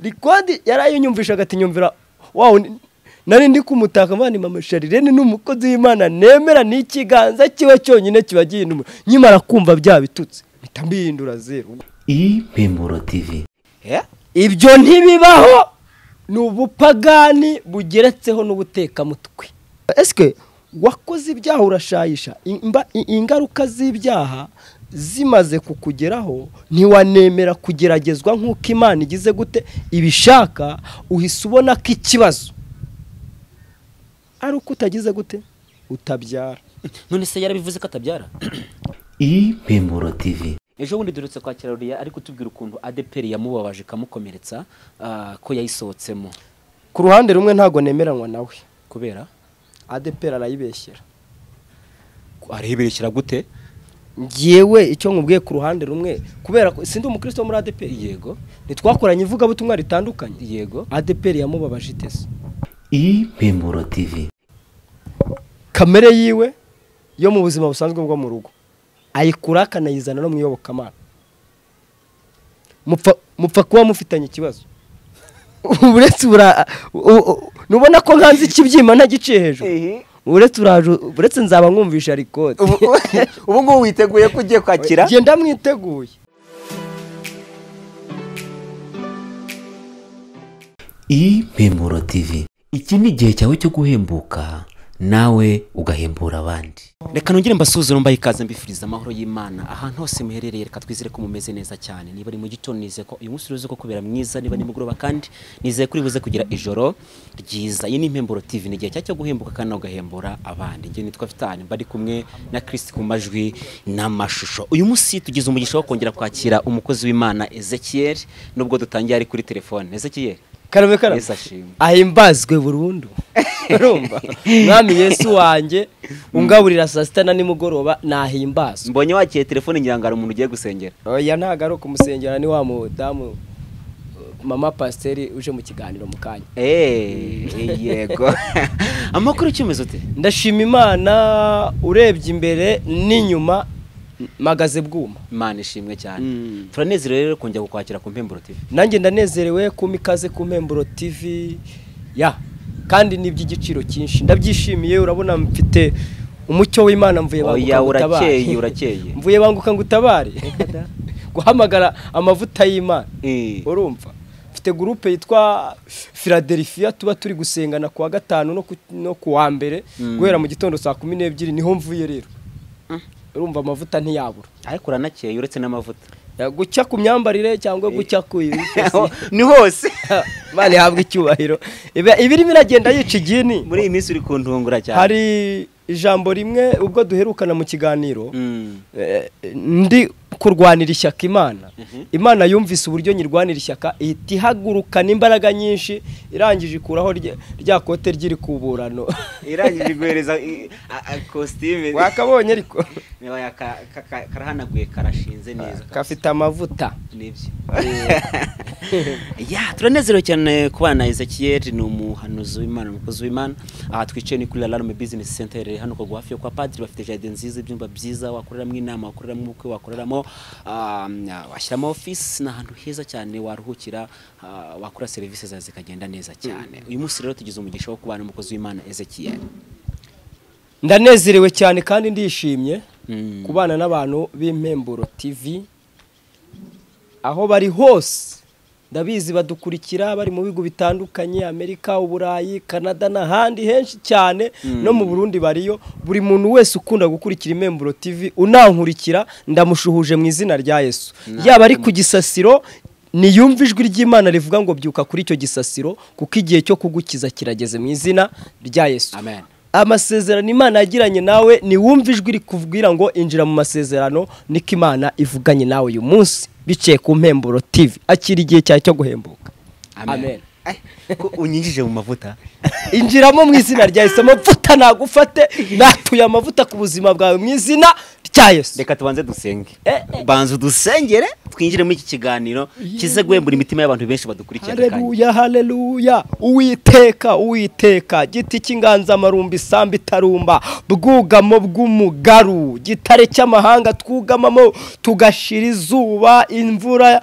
rikodi yarayinyumvisha agati nyumvira wawu nari ndi kumutaka mvana mama sharirene ni umukozi w'imana nemera ni ikiganza kiwe cyonyine kiba gihinda umuriro nkimara kumva bya bitutsi mpita mbihindura zeru impemburo tivi ibyo ntibibaho ni ubupagani bugeretseho n'ubutekamutwe esike wakoze ibyaha urashayisha imba- i- ingaruka z'ibyaha zimaze kukugeraho ntiwanemera kugeragezwa nk'uko imana igize gute ibishaka uhise ubona ko ikibazo ari uko utagize gute utabyara none se yarabivuze ko atabyara impemburo tivi ejo bundi duherutse kwakira ruriya ari kutubwira ukuntu adeperi yamubabaje ikamukomeretsa ah, ko yayisohotsemo ku ruhande rumwe ntabwo nemeranwa nawe kubera adepera arayibeshyera arahibirekera gute ngewe icyo nkubwiye ku ruhande rumwe kubera ko sindi umukristo wo muri adeperi yego ntitwakoranye ivugabutumwa ritandukanye yego adeperi yamubabaje itese impemburo tivi kamere yiwe yo mu buzima busanzwe bwo mu rugo ayikura akanayizana no mu iyobokamana mupfa mupfa kuba mufitanye ikibazo uretse ubura u- u- nubona ko nkanze ikibyimba ntagiciye hejuru uretse uraje uretse nzaba nkumvisha rikode ubu ngubu witeguye ko ugiye kwakira genda mwiteguye impemburo tivi iki ni igihe cyawe cyo guhembuka nawe ugahembura abandi reka nongere mbasuhuze mbaye ikaze mbifuriza amahoro y'imana ahantu hose muherereye reka twizere ko mumeze neza cyane niba ari mu gitondo nizeye ko uyu munsi urize ko kubera mwiza niba nimugoroba kandi nizeye ko uribuze kugira ijoro ryiza iyi ni impemburo tv ni igihe cya cyo guhembuka kandi nawe ugahembura abandi njye nitwa fitani mba ari kumwe na kirisiti ku majwi n'amashusho uyu munsi tugize umugisha wo kongera kwakira umukozi w'imana ezekiel nubwo dutangiye ari kuri telefone ezekiel karame karame Yesu ashimwe. ahimbazwe burundu urumva mwami yesu wanjye ungaburira saa sita na nimugoroba nahimbazwe mbonye wakiye telefone ngira ngo hari umuntu ugiye gusengera oya ntago ari ukumusengera ni wa mudamu uh, mama pasiteri uje mu kiganiro mu kanya Eh, yego amakuru icyemezo ute ndashima imana urebye imbere n'inyuma m- magaze bwuma imana ishimwe cyane Mm. turanezerewe rero kongera kukwakira ku mpemburo tv nanjye ndanezerewe kuma ikaze ku mpemburo tv ya kandi ni iby'igiciro cyinshi ndabyishimiye urabona mfite umucyo w'imana mvuye banguka Oya, ngo utabare. urakeye, urakeye. mvuye banguka ngo utabare guhamagara amavuta y'imana Eh. urumva mfite gurupe yitwa philadelphia tuba turi gusengana ku wa gatanu no ku- no ku wa mbere guhera mu gitondo saa kumi n'ebyiri niho mvuye rero urumva amavuta ntiyabura ariko uranakeye uretse n'amavuta Ya, gucya ku myambarire cyangwa gucya ku ni hose imana ihabwa icyubahiro Iba- iba irimo iragenda yica igini muri iyi minsi uri kuntungura cyane hari ijambo rimwe ubwo duherukana mu kiganiro Mm. eh, ndi kurwanira ishyaka imana imana yumvise uburyo nyirwanira ishyaka ihita ihagurukana imbaraga nyinshi irangije ikuraho rya- rya kote ry'irikuburano irangije guhereza i- a- a- kositime wakabonye ariko Oya, ka- ka- ka- karahanaguye karashinze neza gafite amavuta nibyo ya turanezerewe cyane ku bana ezekiyeri ni umuhanuzi w'imana umukozi w'imana aha twicaye ni kuri alarme business center iherereye hano kugwa hafi yo kwa padiri bafite jaride nziza ibyumba byiza wakoreramo inama wakoreramo ubukwe wakoreramo ah, washyiramo office ni ahantu heza cyane waruhukira ah, wakora serivisi zawe zikagenda neza cyane uyu munsi rero tugize umugisha wo kubana n'umukozi w'imana ezekiyeri ndanezerewe cyane kandi ndishimye Mm. kubana n'abantu b'impemburo tv aho bari hose ndabizi badukurikira bari mu bihugu bitandukanye amerika uburayi kanada n'ahandi henshi cyane no mu burundi bariyo buri muntu wese ukunda gukurikira impemburo tv unankurikira ndamushuhuje mu izina rya yesu yaba ari ku gisasiro niyumva ijwi ry'imana rivuga ngo byuka kuri icyo gisasiro kuko igihe cyo kugukiza kirageze mu izina rya yesu Amen. amasezerano imana yagiranye nawe niwumve ijwi rikubwira ngo injira mu masezerano niko imana ivuganye nawe uyu munsi biciye ku mpemburo tv akira igihe cyawe cyo guhembuka Amen. Amen. ko unyinjije mu mavuta injiramo mu izina rya yesu amavuta nagufate natuye amavuta ku buzima bwawe mu izina rya yesu reka tubanze dusenge Eh, banza udusengere twinjire muri iki kiganiro kize guhembura imitima y'abantu benshi badukurikira aka kanya. hareruya hareruya uwiteka uwiteka giti cy'inganzamarumbi isambu itarumba bwugamo bw'umugaru gitare cy'amahanga twugamamo tugashira izuba imvura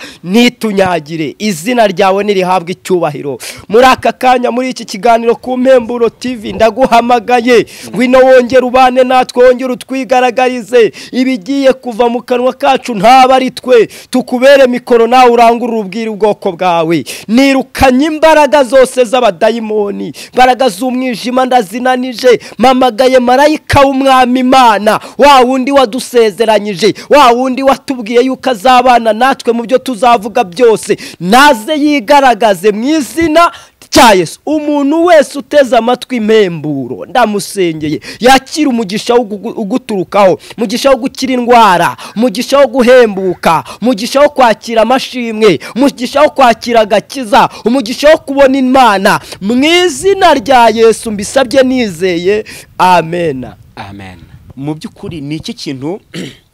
ntitunyagire izina ryawe nirihabwe icyubahiro muri aka kanya muri iki kiganiro ku mpemburo tv ndaguhamagaye ngwino wongere ubane natwe wongere utwigaragarize ibigiye kuva mu kanwa kacu ntaba ari twe tukubere mikoro nawe urangurure ubwira ubwoko bwawe nirukanye imbaraga zose z'abadayimoni imbaraga z'umwijima ndazinanije mpamagaye marayika w'umwami imana wa wundi wadusezeranyije wa wundi watubwiye yuko azabana natwe mu byo tuzavuga byose naze yigaragaze mu izina cya Yesu umuntu wese uteze amatwi impemburo ndamusengeye yakira umugisha wo gugu- uguturukaho umugisha wo gukira indwara umugisha wo guhembuka umugisha wo kwakira amashimwe umugisha wo kwakira agakiza umugisha wo kubona imana mu izina rya yesu mbisabye nizeye amena amen mu by'ukuri ni iki kintu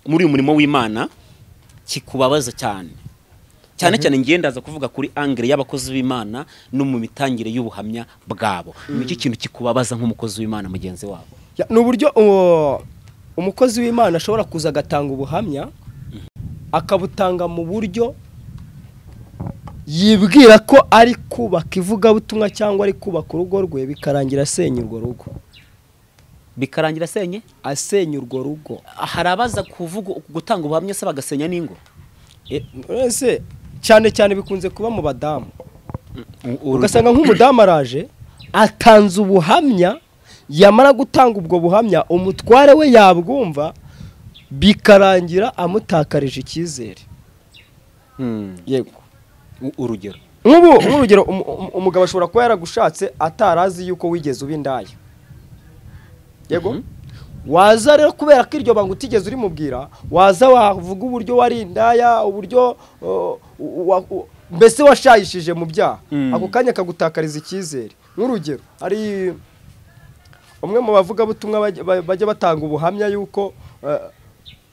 muri uyu murimo w'imana kikubabaza cyane cyane cyane ngiye ndaza kuvuga kuri angere y'abakozi b'imana no mu mitangire y'ubuhamya bwabo ni iki kintu kikubabaza nk'umukozi w'imana mugenzi wabo Ya, ni uburyo uwo- umukozi w'imana ashobora kuza agatanga ubuhamya akabutanga mu buryo yibwira ko ari kubaka ivugabutumwa cyangwa ari kubaka urugo rwe bikarangira asenya urwo rugo bikarangira asenye asenya urwo rugo hari abaza kuvuga gutanga ubuhamya se bagasenya n'ingo E, ese cyane cyane bikunze kuba mu badamu ugasanga ugasanga nk'umudamu araje atanze ubuhamya yamara gutanga ubwo buhamya umutware we yabwumva bikarangira amutakarije icyizere yego urugero nk'ubu nk'urugero umu- umu- umugabo ashobora kuba yaragushatse atarazi yuko wigeze uba indaya yego waza rero kubera ko iryo banga utigeze urimubwira waza wavuga uburyo wari indaya uburyo uh, wa- u- mbese washayishije mu byaha Mm. ako kanya akagutakariza icyizere nk'urugero hari umwe mu bavugabutumwa bajya- ba- bajya batanga ubuhamya yuko eh,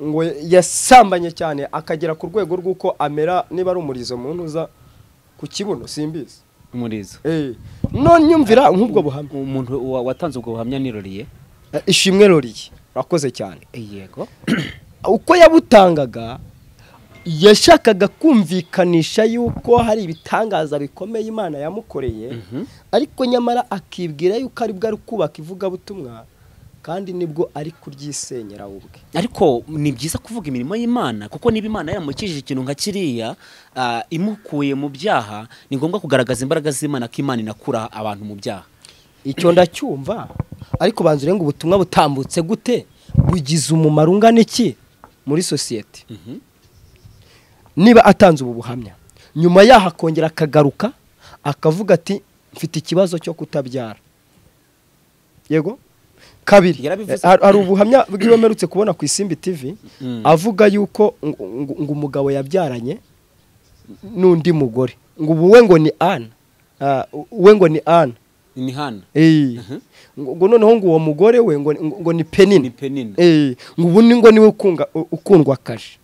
ngo yasambanye cyane akagera ku rwego rw'uko amera niba ari umurizo mu ntuza ku kibuno simbizi umurizo Eh, none nyumvira nk'ubwo buhamya umuntu wa- watanze ubwo buhamya niroriye Eh, ishimwe roriye urakoze cyane yego uko yabutangaga yashakaga kumvikanisha yuko hari ibitangaza bikomeye imana yamukoreye ariko nyamara akibwira yuko aribwo ari kubaka ivugabutumwa kandi nibwo ari kuryisenyera we ubwe ariko ni byiza kuvuga imirimo y'imana kuko niba imana yaramukijije ikintu nka kiriya ah, imukuye mu byaha ni ngombwa kugaragaza imbaraga z'imana ko imana inakura abantu mu byaha icyo ndacyumva ariko banza urenge ubutumwa butambutse gute bugize umumaro ungana iki muri sosiyete niba atanze ubu buhamya nyuma yaho akongera akagaruka akavuga ati mfite ikibazo cyo kutabyara yego kabiri Yarabivuze. eh, har- hari ubuhamya bwiwe mperutse kubona ku isimbi tv Mm. avuga yuko ngo- ngo ngo umugabo yabyaranye n'undi mugore ngo ubu we ngo ni ana Ah, we ngo ni ana ni hana Eh. ngo ngo noneho ngo uwo mugore we ngo ngo- ngo ni penini Ni Penina. Eh, ngo ubu ni ngo niwe ukunga- u- ukundwa kaje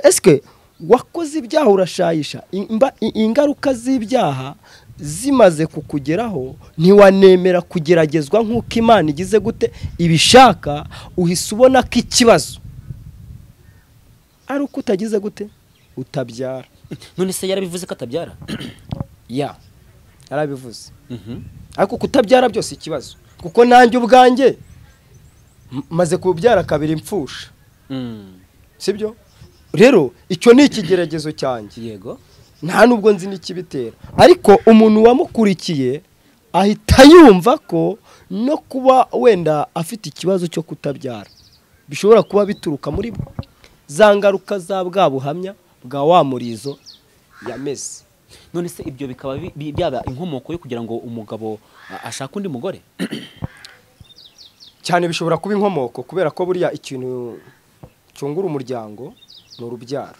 eske wakoze ibyaha urashayisha Imba- i- ingaruka z'ibyaha zimaze kukugeraho ntiwanemera kugeragezwa nk'uko imana igize gute ibishaka uhise ubona ko ikibazo ari uko utagize gute utabyara none se yarabivuze ko atabyara ya yarabivuze ariko kutabyara byose ikibazo kuko nanjye ubwanjye m- maze kubyara kabiri impfusha Mm. sibyo rero icyo ni ikigeragezo cyanjye yego nta nubwo nzi n'ikibitera ariko umuntu wamukurikiye ahita yumva ko no kuba wenda afite ikibazo cyo kutabyara bishobora kuba bituruka muri bwe za ngaruka za bwa buhamya bwa wa murizo yameze none se ibyo bikaba bi- bi- byaba inkomoko yo kugira ngo umugabo ah, ashake undi mugore cyane bishobora kuba inkomoko kubera ko buriya ikintu cyungura umuryango ni urubyaro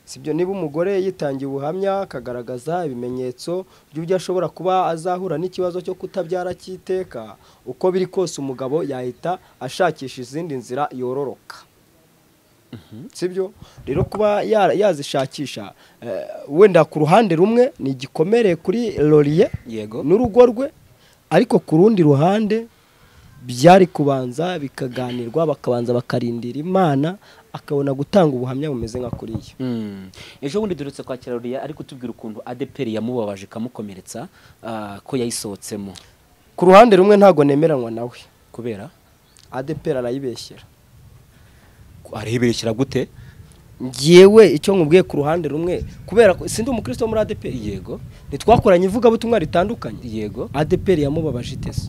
sibyo niba umugore yitangiye ubuhamya akagaragaza ibimenyetso by'uburyo ashobora kuba azahura n'ikibazo cyo kutabyara cy'iteka uko biri kose umugabo yahita ashakisha izindi nzira yororoka sibyo rero kuba ya- yazishakisha eh, wenda ku ruhande rumwe ni igikomere kuri loriye Yego. n'urugo rwe ariko ku rundi ruhande byari kubanza bikaganirwa bakabanza bakarindira imana akabona gutanga ubuhamya bumeze nka kuriya Mm. ejo bundi duherutse kwakira ruriya ari kutubwira ukuntu adeperi yamubabaje ikamukomeretsa ah, ko yayisohotsemo ku ruhande rumwe ntabwo nemeranwa nawe kubera adepera arayibeshyera areberekera gute ngewe icyo nkubwiye ku ruhande rumwe kubera ko sindi umukristo wo muri adeperi yego ntitwakoranye ivugabutumwa ritandukanye yego adeperi yamubabaje itese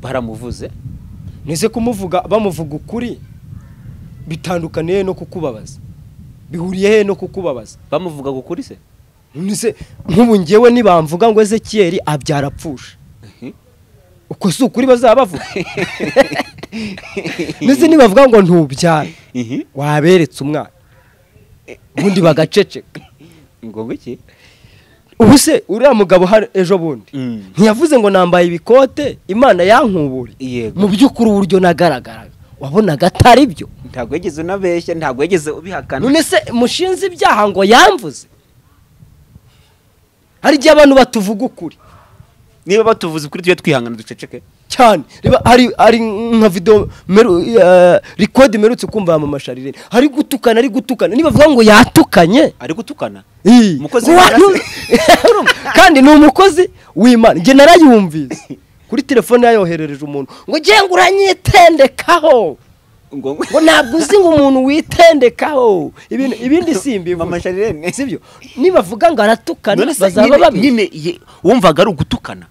baramuvuze nize kumuvuga bamuvuga ukuri bitandukaniye no kukubabaza bihuriye he no kukubabaza bamuvuga kuri se nize nk'ubu ngewe nibamvuga ngo ezekiyeri abyarapfusha uko si ukuri bazaba bavuga nize nibavuga ngo ntubyara ihi waberetse umwana ubundi bagaceceka ngo iki ubu se uriya mugabo hari ejo bundi Mm. ntiyavuze ngo nambaye ibikote imana yankubure Yego. mu by'ukuri uburyo nagaragaraga wabonaga atari byo ntabwo yigeze unabeshya ntabwo yigeze ubihakana none se mushinze ibyaha ngo yamvuze hari igihe abantu batuvuga ukuri niba batuvuze kuri tujye twihangana duceceke cyane reba hari hari nka video meru, eh, record merutse kumva amamashari rero hari gutukana ari gutukana nibavuga ngo yatukanye ari gutukana Ii, Umukozi ngo w'imana wanu- Urumva? kandi ni umukozi w'imana njye narayumvise kuri telefone yayoherereje umuntu ngo ngenga uranyitendekaho ngo ngo ntabwo uzi ngo umuntu witendekaho ibintu ibindi si Mama Charlene. sibyo nibavuga ngo aratukana none se bazaba nyine- babyinnye nyine ye- wumvaga ari ugutukana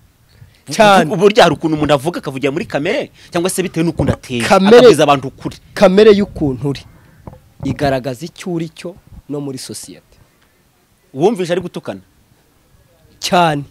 Cyane. Ubu- burya hari ukuntu umuntu avuga akavugira muri kamere cyangwa se bitewe n'ukuntu ateye Kamere- akabwiza abantu ukuri kamere y'ukuntu uri igaragaza icyo uri cyo no muri sosiyete wumvishe ari gutukana cyane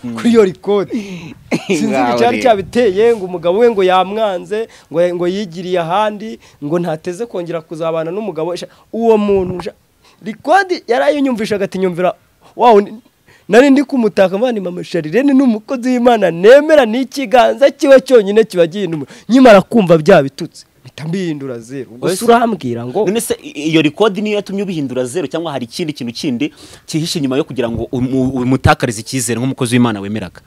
kuri iyo rikodi sinzi Ngaho icyari rero. cyabiteye ngo umugabo we ngo yamwanze ngo ngo yigiriye ahandi ngo ntateze kongera kuzabana n'umugabo we. Sha- uwo muntu sha- rikodi yarayinyumvishaga ati nyumvira wawe ni- nari ndi kumutaka mvana mama sharirene ni umukozi w'imana nemera ni ikiganza kiwe cyonyine kiba gihindura nkimara kumva bya bitutsi mpita mbihindura zeru Oya, gusa se- urambwira ngo none se i- iyo rikodi niyo yatumye ubihindura zeru cyangwa hari ikindi kintu kindi cyihishe inyuma yo kugira ngo umu- umutakarize icyizere nk'umukozi w'imana wemeraga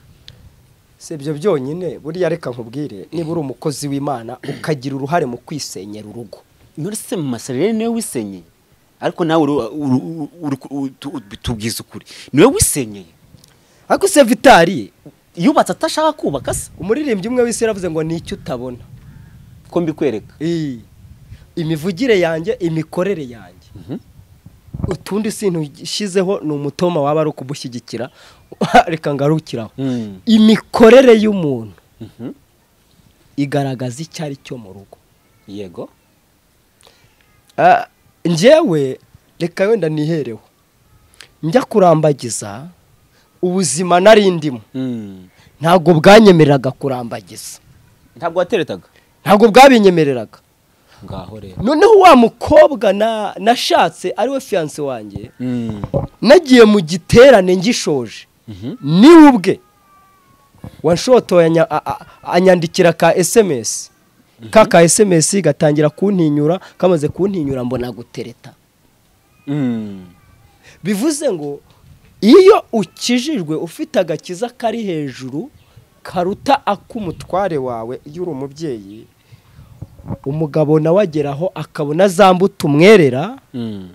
si ibyo byonyine buriya reka nkubwire niba uri umukozi w'imana ukagira uruhare mu kwisenyera urugo none se mu masarere niwe wisenyeye ariko nawe uru- uru- uru- uru- tu- tubwiza ukuri niwe wisenyeye ariko se vitari yubatse atashaka kubaka se umuririmbyi umwe w'isi yaravuze ngo ni icyo utabona ko mbikwereka Ii, imivugire yanjye imikorere yanjye utundi sintu ushyizeho ni umutoma waba ari ukumushyigikira reka ngarukiraho Mm. imikorere y'umuntu igaragaza icyo ari cyo mu rugo yego Ah, njyewe reka wenda nihereho njya kurambagiza ubuzima nari ndimo Mm. ntabwo bwanyemereraga kurambagiza ntabwo wateretaga ntabwo bwabinyemereraga ngaho rero noneho wa mukobwa na- nashatse ariwe fiyanse wanjye Mm. nagiye mu giterane ngishoje niwe ubwe wanshotoye anya- a- a- anyandikira ka esemesi ka ka esemesi gatangira kuntinyura kamaze kuntinyura mbona gutereta Mm. bivuze ngo iyo ukijijwe ufite agakiza kari hejuru karuta ak'umutware wawe iyo uri umubyeyi umugabo nawe ageraho akabona za mbuto umwerera Mm.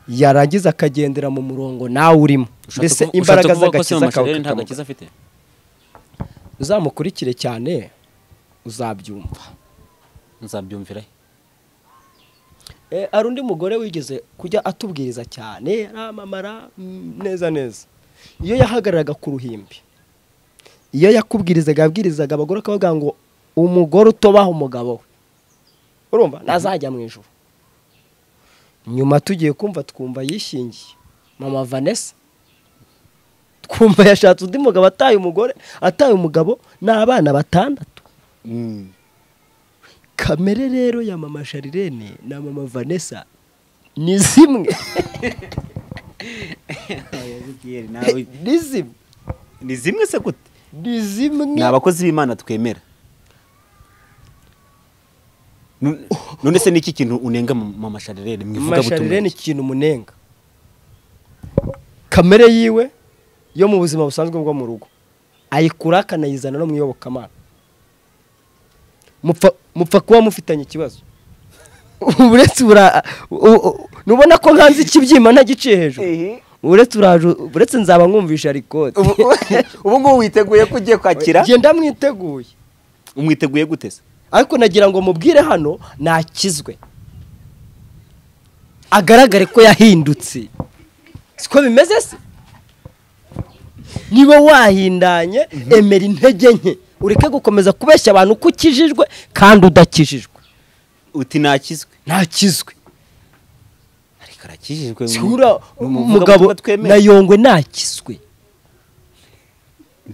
yarangiza akagendera mu murongo nawe urimo Ushatse mbese kuvu- imbaraga ushatse kuvuga ko se mu z'agakiza kawe masarere nta kakamugaruka. gakiza afite uzamukurikire cyane uzabyumva nzabyumvira he? Eh, hari undi mugore wigeze kujya atubwiriza cyane aramamara mm, neza neza iyo yahagararaga ku ruhimbi iyo yakubwirizaga yabwirizaga abagore akavuga ngo umugore utobaha umugabo we urumva ntazajya mu ijuru nyuma tugiye kumva twumva yishingiye mama vanessa twumva yashatse undi mugabo ataye umugore ataye umugabo ni abana batandatu kamere rero ya mama sharirene na mama vanessa ni zimwe ni zimwe ni zimwe se gute ni zimwe ni abakozi b'imana twemera Nu- none se niki kintu unenga mu mu masharirere mu masharire ni ivugabutumwa ikintu umunenga kamere yiwe yo mu buzima busanzwe bwo mu rugo ayikura akanayizana no mu iyobokamana mupfa mupfa kuba mufitanye ikibazo uretse ubura u- u- nubona ko nkanze ikibyimba ntagiciye hejuru Ehe. uretse uraju- uretse nzaba mwumvisha rikode Ubu- ubu ngubu witeguye ko ugiye kwakira genda mwiteguye umwiteguye gute se ariko nagira ngo mubwire hano nakizwe agaragare ko yahindutse siko bimeze se niba wahindanye emera intege nke ureke gukomeza kubeshya abantu uko ukijijwe kandi udakijijwe uti nakizwe nakizwe ariko arakijijwe mu- sura mu muvugabutumwa umugabo twemera. na yongwe nakizwe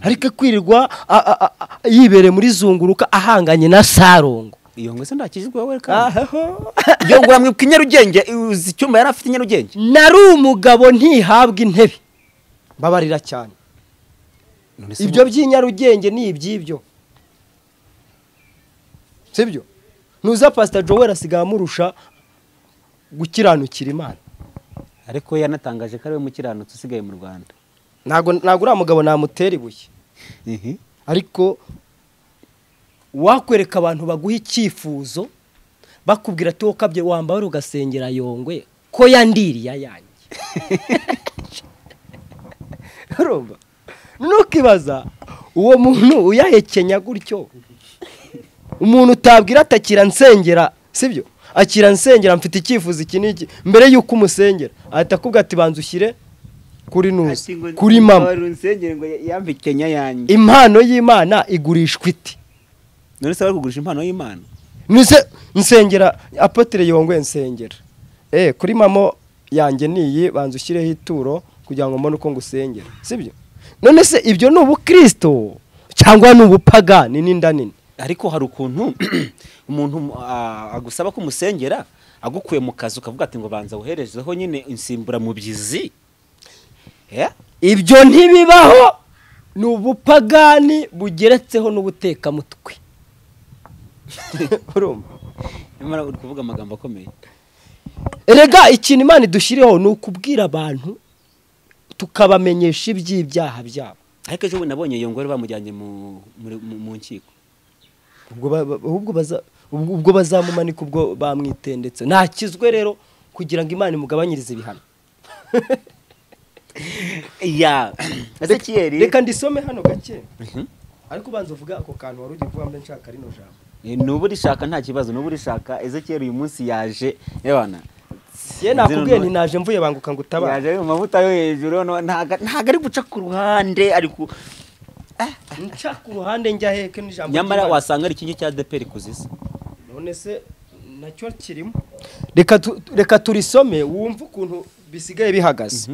ariko kwirirwa a- a- a- a- yibereye muri zunguruka ahanganye na sarongo iyo ngwe se ndakijijwe wowe kandi aho iyo ngura mwibuka i nyarugenge uzi icyumba yari afite i nyarugenge nari umugabo ntihabwa intebe mbabarira cyane None se ibyo by'i nyarugenge ni iby'ibyo sibyo ntuza pasita joel asigaye amurusha gukiranukira imana ariko yanatangaje ko ariwe mukiranutsi usigaye mu rwanda ntabwo ntabwo uriya mugabo namutera ibuye ariko wakwereka abantu baguha icyifuzo bakubwira ati wowe ukabye wambara ugasengera yongwe ko yandiriye ayanjye urumva ntukibaza uwo muntu uyahekenya gutyo umuntu utabwira ati akira nsengera sibyo akira nsengera mfite icyifuzo iki n'iki mbere y'uko umusengera ahita akubwira ati banza ushyire kuri nuzi kuri mama runsengere ngo yambe kenya yanjye impano y'imana igurishwa iti none se bari kugurisha impano y'imana Nise nsengera apotere yongwe nsengera eh kuri mamo yanjye niyi banza ushyireho ituro kugira ngo mbone uko ngusengera sibyo none se ibyo ni ubukristo cyangwa ni ubupagani n'inda nini ariko hari ukuntu umuntu ah, agusaba ko umusengera agukuye mu kazi ukavuga ati ngo banza woherezeho nyine insimburamubyizi Eh? ibyo ntibibaho ni ubupagani bugeretseho n'ubutekamutwe urumva nyamara uri kuvuga amagambo akomeye erega ikintu imana idushyiriyeho ni ukubwira abantu tukabamenyesha iby'ibyaha byabo ariko ejo bundi nabonye iyo ngore bamujyanye mu- muri- mu mu nkiko ubwo ba- ba- ahubwo baza- ubwo- ubwo bazamumanika ubwo bamwitendetse nakizwe rero kugira ngo imana imugabanyirize ibihano ya ezekiel reka ndisome hano gake ariko ubanza uvuga ako kantu wari ugiye kuvuga mbe nshaka rino jambo nubu rishaka nta kibazo nubu rishaka ezekiyeli uyu munsi yaje yabana ye nakubwiye nti naje mvuye banguka ngo utabara yaje mu mavuta yo hejuru no- ntago ntago ari guca ku ruhande ari ku nca ku ruhande njya heke n'ijambo nyamara ry'Imana. wasanga ari ikinyo cya deperi kuzisa none se nacyo kirimo reka tu- reka turisome wumve ukuntu bisigaye bihagaze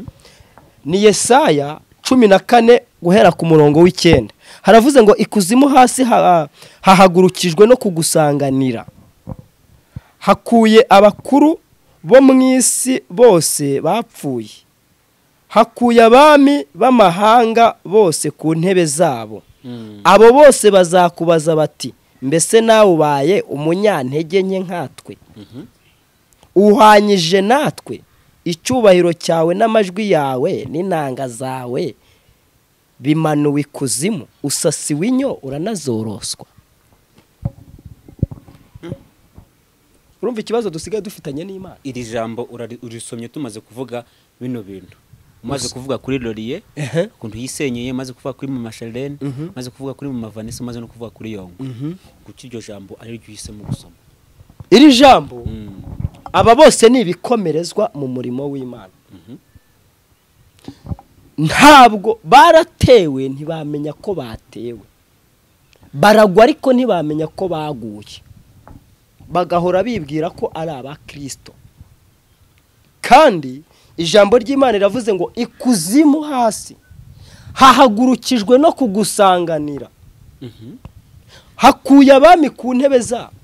ni yesaya cumi na kane guhera ku murongo w'icyenda haravuze ngo ikuzimu hasi ha- hahagurukijwe no kugusanganira hakuye abakuru bo mu isi bose bapfuye hakuye abami b'amahanga bose ku ntebe zabo abo bose bazakubaza bati mbese nawe ubaye umunyantege nke nkatwe uhwanyije natwe icyubahiro cyawe n'amajwi yawe n'inanga zawe bimanuwe ikuzimu usasiwe inyo uranazoroswa urumva ikibazo dusigaye dufitanye n'imana iri jambo urari- urisomye tumaze kuvuga bino bintu umaze kuvuga kuri loriye Ehe. ukuntu yisenyeye maze kuvuga kuri mu masharene maze kuvuga kuri mu mavanisi maze no kuvuga kuri yongo kuki iryo jambo ari ryo uhisemo gusoma iri jambo Mm. aba bose ni ibikomerezwa mu murimo w'imana ntabwo baratewe ntibamenya ko batewe baragwa ariko ntibamenya ko baguye bagahora bibwira ko ari aba kirisito kandi ijambo ry'imana riravuze ngo ikuzimu hasi hahagurukijwe no kugusanganira Mhm. hakuye abami ku ntebe zabo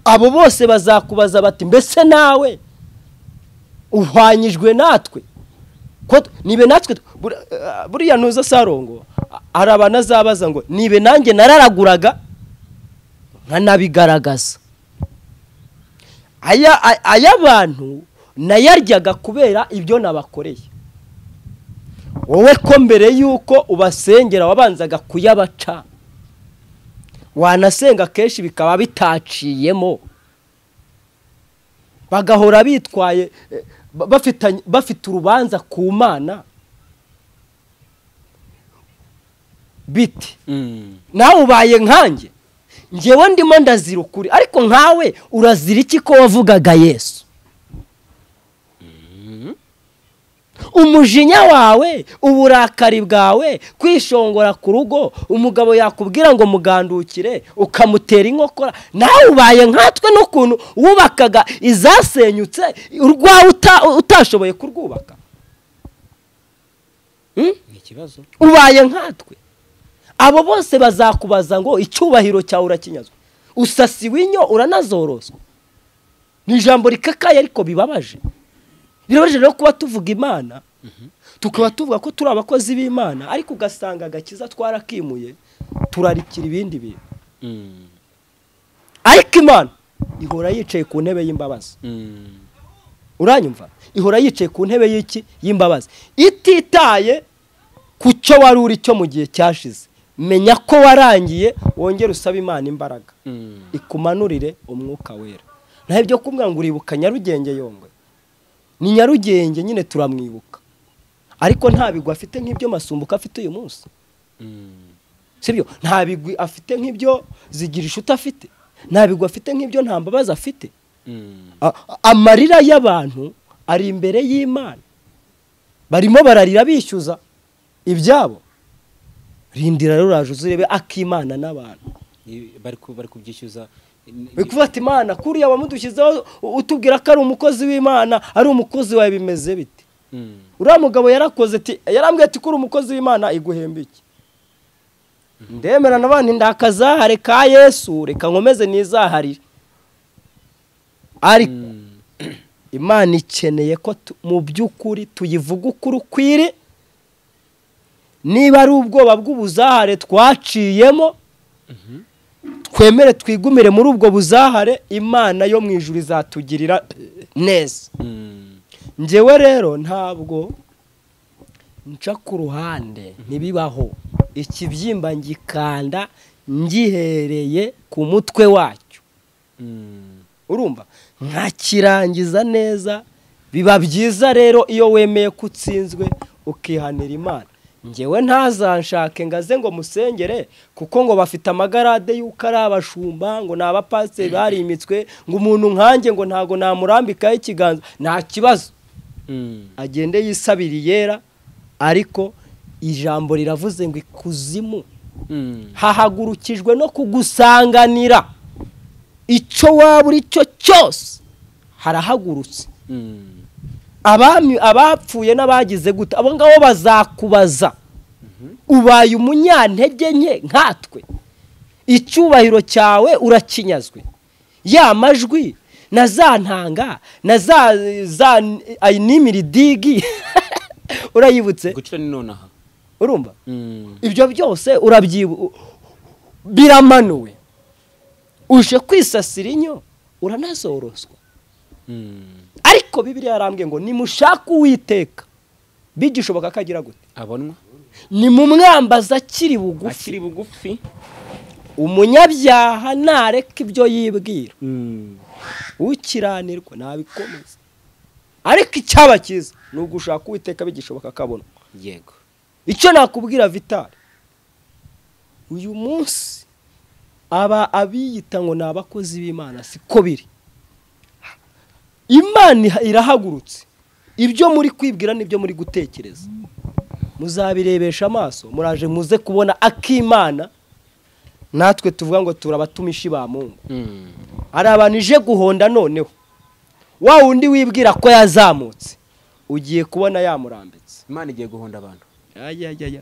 abo bose bazakubaza bati mbese nawe uhwanyijwe natwe ko t- nibe natwe t- bur- eh, buriya ntuza sarongo a- hari abantu azabaza ngo nibe nanjye nararaguraga nkanabigaragaza aya a- aya bantu nayaryaga kubera ibyo nabakoreye wowe ko mbere y'uko ubasengera wabanzaga kuyabaca wanasenga kenshi bikaba bitaciyemo bagahora bitwaye eh, ba- bafitanye- bafite urubanza ku mana biti nawe ubaye nkanjye ngewe ndimo ndazira ukuri ariko nkawe urazira iki ko wavugaga yesu umujinya wawe uburakari bwawe kwishongora ku rugo umugabo yakubwira ngo mugandukire ukamutera inkokora nawe ubaye nkatwe n'ukuntu wubakaga izasenyutse urwawe uta- utashoboye kurwubaka ni ikibazo ubaye nkatwe abo bose bazakubaza ngo icyubahiro cyawe urakinyazwa usasiwe inyo uranazoroswa ni ijambo rikakaye ariko bibabaje birabaje rero kuba tuvuga imana tukaba tuvuga ko turi abakozi b'imana ariko ugasanga agakiza twarakimuye turarikira ibindi bintu Mm. ariko imana ihora yicaye ku ntebe y'imbabazi Mm. uranyumva ihora yicaye ku ntebe y'iki y'imbabazi ititaye ku cyo wari uri cyo mu gihe cyashize menya ko warangiye wongere usabe imana imbaraga Mm. ikumanurire umwuka wera naho ibyo kumbwira ngo uribuka nyarugenge yongwe ni nyarugenge nyine turamwibuka ariko nta bigwi afite nk'ibyo masumbuko afite uyu munsi Mm. sibyo nta bigwi afite nk'ibyo zigira inshuti afite nta bigwi afite nk'ibyo nta mbabazi afite Mm. A- amarira y'abantu ari imbere y'imana barimo bararira bishyuza ibyabo rindira rero uraje uzirebe akimana n'abantu I- bari ku- bari kubyishyuza Ni- ni- bikufata imana kuriya wamudushyizeho u- utubwira ko ari umukozi w'imana ari umukozi wawe bimeze bite Mm. uriya mugabo yarakoze ati yarambwiye ati ko uri umukozi w'imana iguhemba iki ndemera n'abandi ndakazahare ka yesu reka nkomeze nizaharire ariko Mm. imana ikeneye ko tu- mu by'ukuri tuyivuga ukuri ukwiri niba ari ubwoba bw'ubuzahare twaciyemo twemere twigumire muri ubwo buzahare imana yo mu ijuru izatugirira eh, neza Mm. ngewe rero ntabwo nca ku ruhande ntibibaho ikibyimba ngikanda ngihereye ku mutwe wacyo Mm. urumva nkakirangiza neza biba byiza rero iyo wemeye ko utsinzwe ukihanira imana ngewe ntazanshake ngo aze ngo musengere kuko ngo bafite amagarade y'uko ari abashumba ngo ni abapasiteri barimitswe ngo umuntu nkanjye ngo ntabwo namurambikaho ikiganza nta kibazo Mm. agende yisabira iyera ariko ijambo riravuze ngo ikuzimu Mm. hahagurukijwe no kugusanganira icyo waba uri cyo cyose harahagurutse Mm. abami abapfuye n'abagize gute abo ngabo bazakubaza ubaye umunyantege nke nkatwe icyubahiro cyawe urakinyazwe ya majwi na za ntanga na za za ayinimiridigi urayibutse gucira ni nonaha urumva Mm. ibyo byose urabyibu biramanuwe uje kwisasira inyo uranazoroswa Mm. ariko bibiliya yarambwiye ngo nimushake uwiteka bigishoboka ko agira gute abonwa nimumwambaza akiri bugufi akiri bugufi umunyabyaha ntareka ibyo yibwira Mm. ukiranirwa nabikomeza ariko icyaba cyiza ni ugushaka uwiteka bigishoboka ko abona yego icyo nakubwira vitari uyu munsi aba abiyita ngo ni abakozi b'imana siko biri imana iha- irahagurutse ibyo muri kwibwira n'ibyo muri gutekereza muzabirebesha amaso muraje muze kubona akimana natwe tuvuga ngo turabatumishi ba mungu Mm. hari abantu ije guhonda noneho wa wundi wibwira ko yazamutse ugiye kubona yamurambitse imana igiye guhonda abantu ayayaya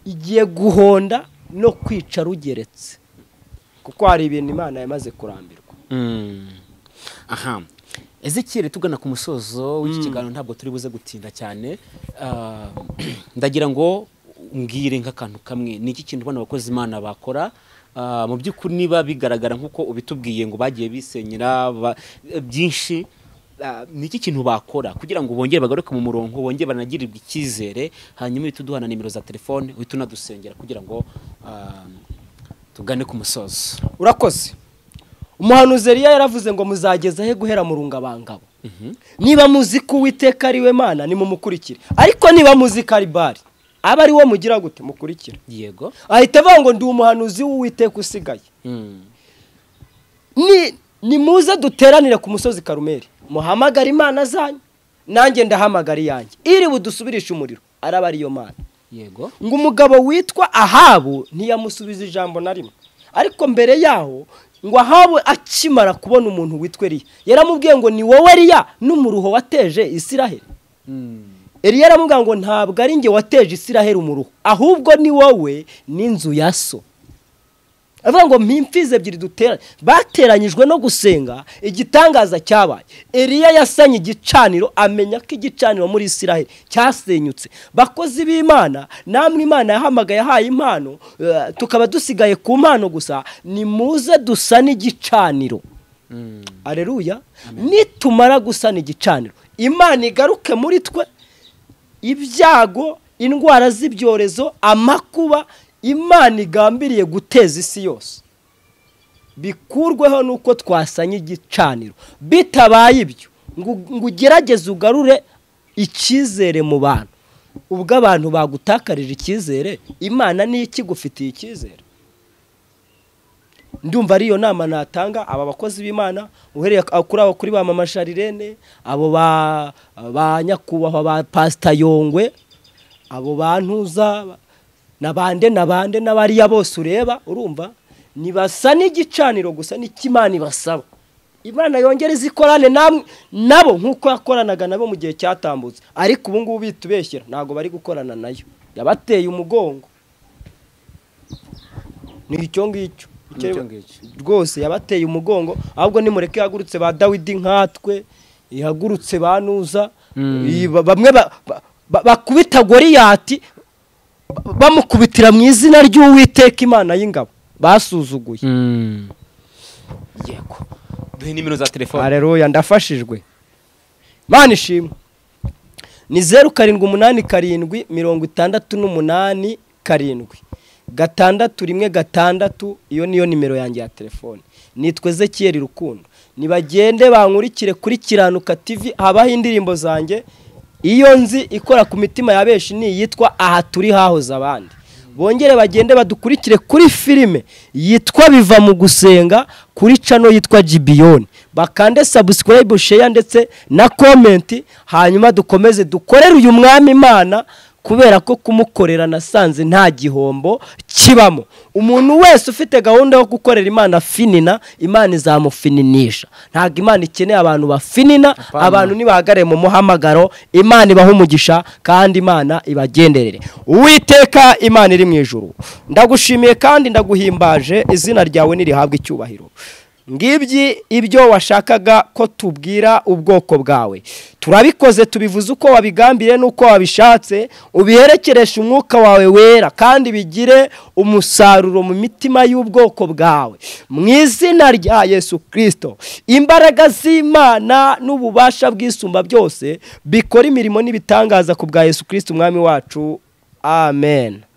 igiye guhonda no kwica rugeretse kuko hari ibintu imana yamaze kurambirwa Mm. aha ezekiyeri tugana ku musozo w'iki kiganiro ntabwo turi buze gutinda cyane Ah, ndagira ngo mbwire nk'akantu kamwe ni iki kintu bano bakozi imana bakora Ah, mu by'ukuri niba bigaragara nk'uko ubitubwiye ngo bagiye bisenyera ba- byinshi Ah, ni iki kintu bakora kugira ngo bongere bagaruke mu murongo bongere banagirirwe icyizere hanyuma uhite uduha na nimero za telefone uhite unadusengera kugira ngo ah, tugane ku musozo urakoze umuhanuzi Eliya yaravuze ngo muzageza he guhera mu rungabangabo niba muzi ko uwiteka ari we mana nimumukurikire ariko niba muzi ko ari bari aba ari wo mugira gute mukurikira yego ahita avuga ngo ndi umuhanuzi w'uwiteka usigaye Mm. ni nimuze duteranire ku musozi karumeri muhamagare imana zanyu nanjye ndahamagara iyanjye iri budusubirishe umuriro araba ariyo mana yego ngo umugabo witwa ahabu ntiyamusubiza ijambo na rimwe ariko mbere yaho ngo ahabu akimara kubona umuntu witwa eriya yaramubwiye ngo ni wowe eriya n'umuruho wateje isiraheli eriya aramubwira ngo ntabwo ari njye wateje isiraheli umuruho ahubwo ni wowe n'inzu ya so avuga ngo mpimfizi ebyiri duteranye bateranyijwe no gusenga igitangaza cyabaye eliya yasanye igicaniro amenya ko igicaniro muri isiraheli cyasenyutse bakozi b'imana namwe imana yahamagaye yahaye impano eh, tukaba dusigaye ku mpano gusa nimuze dusane igicaniro areruya nitumara gusana igicaniro imana igaruke muri twe ibyago indwara z'ibyorezo amakuba imana igambiriye guteza isi yose bikurweho nuko twasanye igicaniro bitabaye ibyo ngo ngo ugerageze ugarure icyizere mu bantu ubwo abantu bagutakarije icyizere imana niyo ikigufitiye icyizere ndumva ariyo nama natanga aba bakozi b'imana uhereye ku- kuri abo kuri ba mama sharirene abo ba ba nyakubahwa ba pasita yongwe abo ba ntuza na bande na bande n'abariya bose ureba urumva nibasa n'igicaniro gusa n'ikimana ibasaba imana yongere izikorane namwe nabo nk'uko yakoranaga nabo mu gihe cyatambutse ariko ubu ngubu bitubeshyira ntabwo bari gukorana nayo yabateye umugongo ni icyo ngicyo Icyo- Ni icyo ngicyo. rwose yabateye umugongo ahubwo nimureke ihagurutse ba dawidi nkatwe ihagurutse ba nuza iyi ba- bamwe ba- ba- ba- bakubita goriyati ba- bamukubitira mu izina ry'uwiteka imana y'ingabo basuzuguye yego duhe nimero za telefone hareruya ndafashijwe mana ishimwe ni zeru karindwi umunani karindwi mirongo itandatu n'umunani karindwi gatandatu rimwe gatandatu iyo niyo nimero yanjye ya telefone nitwa ezekiyeri rukundo nibagende bankurikire kuri kiranuka tv habaho indirimbo zanjye iyo nzi ikora ku mitima ya benshi ni iyitwa aha turi hahoze abandi bongere bagende badukurikire kuri filime yitwa biva mu gusenga kuri cano yitwa gibiyoni bakande subscribe share ndetse na comment hanyuma dukomeze dukorere uyu mwami imana kubera ko kumukorera nasanze nta gihombo kibamo umuntu wese ufite gahunda yo gukorera imana finina imana izamufininisha ntabwo imana ikeneye abantu bafinina abantu nibahagarare mu muhamagaro imana ibaha umugisha kandi imana ibagenderere uwiteka imana iri mu ijuru ndagushimiye kandi ndaguhimbaje izina ryawe nirihabwe icyubahiro ngibyi ibyo washakaga ko tubwira ubwoko bwawe turabikoze tubivuze uko wabigambiye n'uko wabishatse ubiherekereshe umwuka wawe wera kandi bigire umusaruro mu mitima y'ubwoko bwawe mu izina rya yesu kirisito imbaraga z'imana n'ububasha bw'isumba byose bikora imirimo n'ibitangaza ku bwa yesu kirisito umwami wacu amen